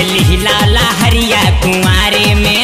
लिहला लहरिया कुंवारे में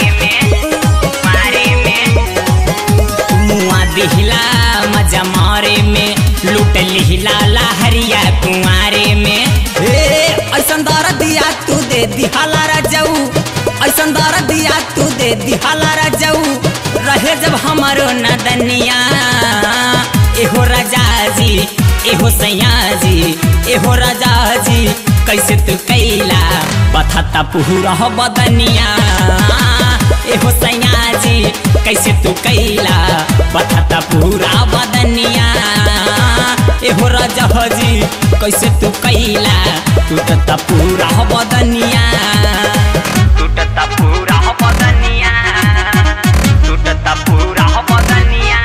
मुआ दिहला मजा मारे में लूट लिहला लहरिया कुंवारे में हे ऐसन दर दिया तू दे दिहाला राजाऊ ऐसन दर दिया तू दे दिहाला राजाऊ रहे जब हमारो नदनिया एहो राजा जी एहो सैया जी एहो राजा जी कैसे तू कैला बथता पुहरा बदनिया एहो सैया जी कैसे तू कैला बथता पूरा बदनिया एहो राजा जी कैसे तू कैला टूटता पूरा बदनिया टूटता पूरा बदनिया टूटता पूरा बदनिया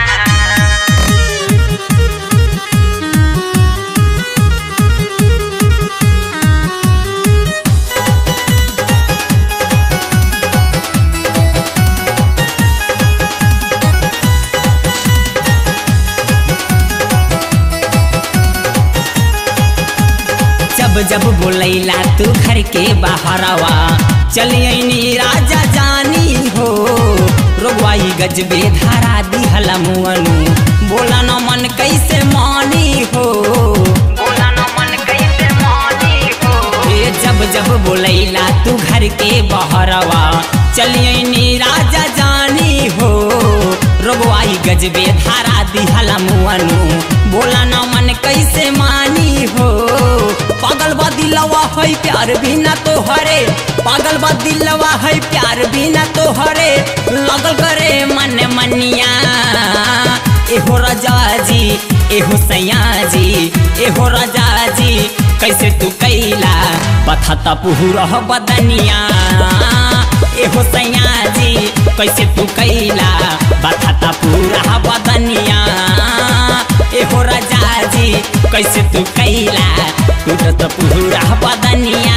जब जब बोलैला तू घर के बाहरवा चलियनी राजा जानी हो रोगवाई गजबे धारा दिहला मुअनु बोला न मन कैसे मानी हो बोला न मन कैसे मानी हो ए जब जब बोलैला तू घर के बाहरवा चलियनी राजा जानी हो रोगवाई गजबे धारा दिहला मुअनु बोला न मन कैसे मानी हो पागल बा दिलवा है प्यार बिना तो हरे पागल बा दिलवा है प्यार बिना तो हरे लगल करे मन मनिया एहो राजा जी एहो सैया जी एहो राजा जी कैसे तू कैला बथता पुहरा बदनिया एहो सैया जी कैसे तू कैला बथता पूरा बदनिया एहो राजा जी कैसे तू कैला टूटत पूरा बदनिया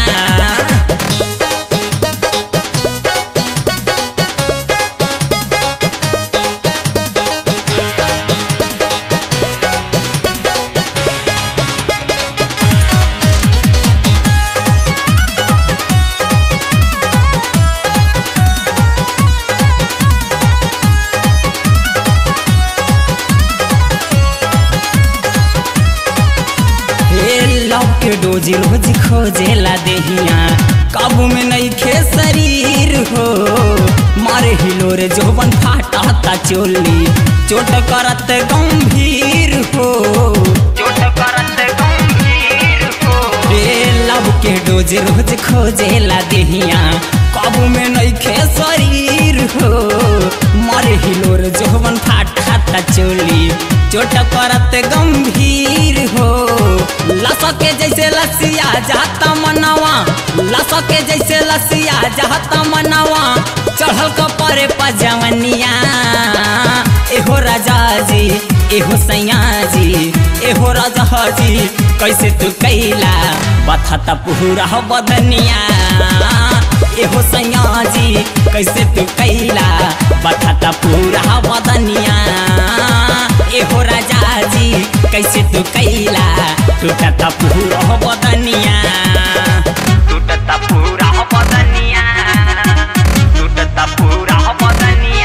हे लव के डोजी रोज खोजेला देहिया काबू में नहीं खे शरीर हो मारे हिलोर जोबन फाटा चोली चोट करत गंभीर हो चोट करत गंभीर हो रे लव के डोज रोज खोजेला देहिया काबू में नहीं खे शरीर हो मारे हिलोर जोबन फाटा चोली चोट करत गंभीर हो लसके जैसे लसिया जाता मनवा लसके जैसे लसिया जाता मनवा चढ़ल कपरे पजवनिया एहो राजा जी एहो सैया जी एहो राजा जी कैसे तू कैला बथता पूरा बदनिया एहो सैया जी कैसे तू कैला बथता पूरा बदनिया एहो राजा जी कैसे तू कैला टूटता पूरा बदनिया टूटता पूरा बदनिया टूटता पूरा बदनिया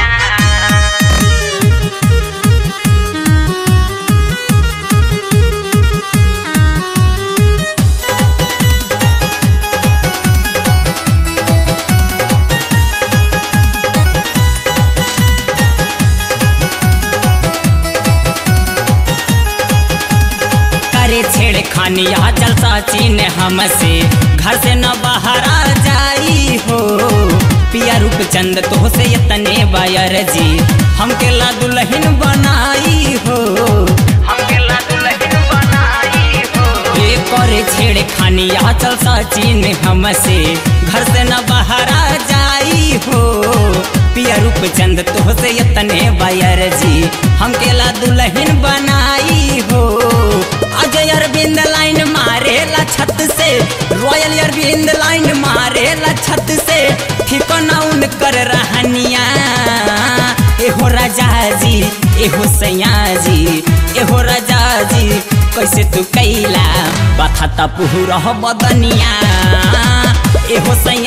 करे छेड़ खानिया जलसा चीन हमसे घर से न बाहर आ जाई हो पिया रूप चंद तो से इतने बायर जी हमके ला दुल्हन बनाई हो हमके ला दुल्हन बनाई हो ये करे छेड़ खानिया जलसा चीन हमसे घर से न बाहर आ जाई हो पिया रूप चंद तो से इतने बायर जी हमके ला दुल्हन बनाई हो अजय अरविंद लाइन मारेला छत से रॉयल अरविंद लाइन मारेला छत से ठिकाना उनकर रहनिया एहो राजा जी एहो सैया जी एहो राजा जी कैसे तू कैला बथता पुहरा बदनिया एहो सैया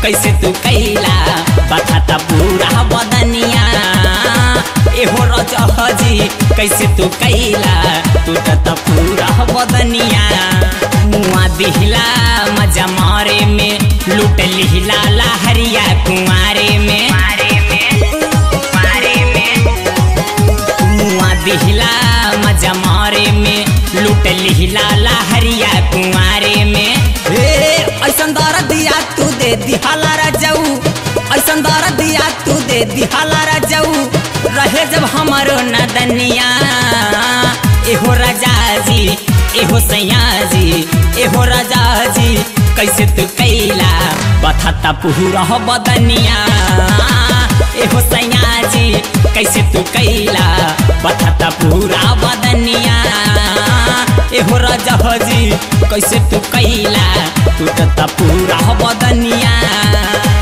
कैसे तू कैला बथाता पूरा बदनिया एहो रजहजी कैसे तू कैला टूटत पूरा बदनिया मुआ दिहला मजा मारे में लूट लिहला लहरिया कुंवारे में मुआ दिहला मजा मारे में लूट लिहला लहरिया कुंवारे में हे ऐसन दर दिया तू दे दिहाला राजाऊ ऐसन दर दिया तू दे दिहाला राजाऊ रहे जब हमारो नदनिया एहो राजा जी एहो सैया जी एहो राजा जी कैसे तू कैला बथाता पूरा बदनिया एहो सैया जी कैसे तू कैला बथाता पूरा बदनिया एहो राजा जी कैसे तू कैला टूटता पूरा बदनिया